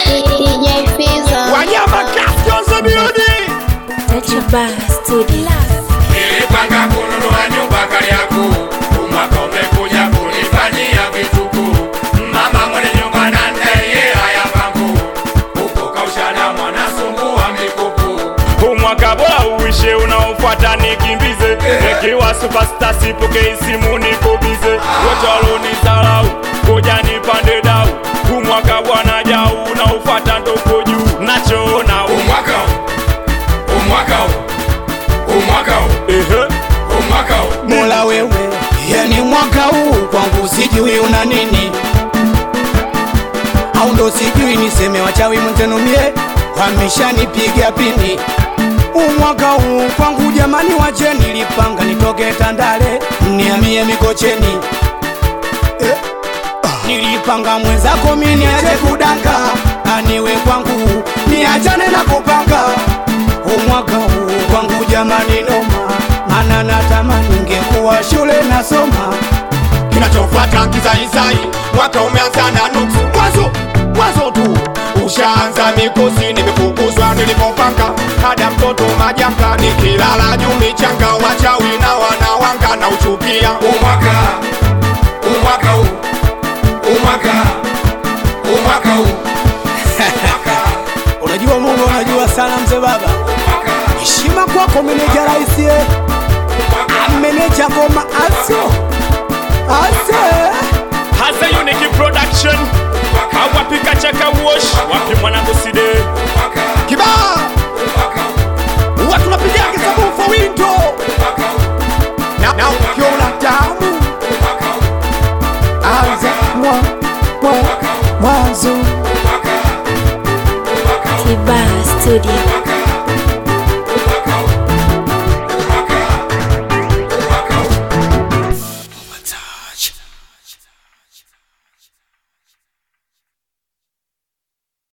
DJ Fizo. Wanyama Cascos Beauty. Nature Studio. Nilipanga kununua nyumba Kariakoo, umwaka umekuja kunifanyia vituko. Mama mwenye nyumba na ndeye haya pangu, huko kaushana mwanasumbua mikopo. Umwaka bora uishe unaofuata nikimbize Nikiwa superstar sipokei simu niko bize Wote walonizalau koja nipande dau Umwaka bwana jau unaofuata ndoko juu Nachoona u- Umwaka huu, umwaka huu, umwaka huu, ehe umwaka huu. Mola wewe, yani mwaka huu kwangu sijui una nini, au ndo sijui niseme wachawi mwenzenu mie wameshanipiga pini. Umwaka huu kwangu jamani, wache nilipanga nitoke Tandale niamie Mikocheni eh. ah, Nilipanga mwenzako mimi niache kudanga, aniwe kwangu niachane na kupanga umwaka huu kwangu jamani noma, mana natamani ningekuwa shule nasoma. kinachofuata kizaizai, mwaka umeanza na nuksi, mwanzo mwanzo tu ushaanza mikosi, nimefukuzwa nilipopanga, hada mtoto majanga, nikilala juu michanga, wachawi na wanawanga na uchukia Umwaka, umwaka huu, umwaka, umwaka huu, umwaka, Unajua Mungu, unajua sana mzee baba, umwaka, heshima kwako meneja raisi, eh. umwaka. meneja ngoma aso ase Hasa Unique Production Awapika chaka wash Wapi mwanangu side kibaa huwa tunapiga kisabu for window na, na ukiona damu anza mwa mwa mwanzo Tiba Studio.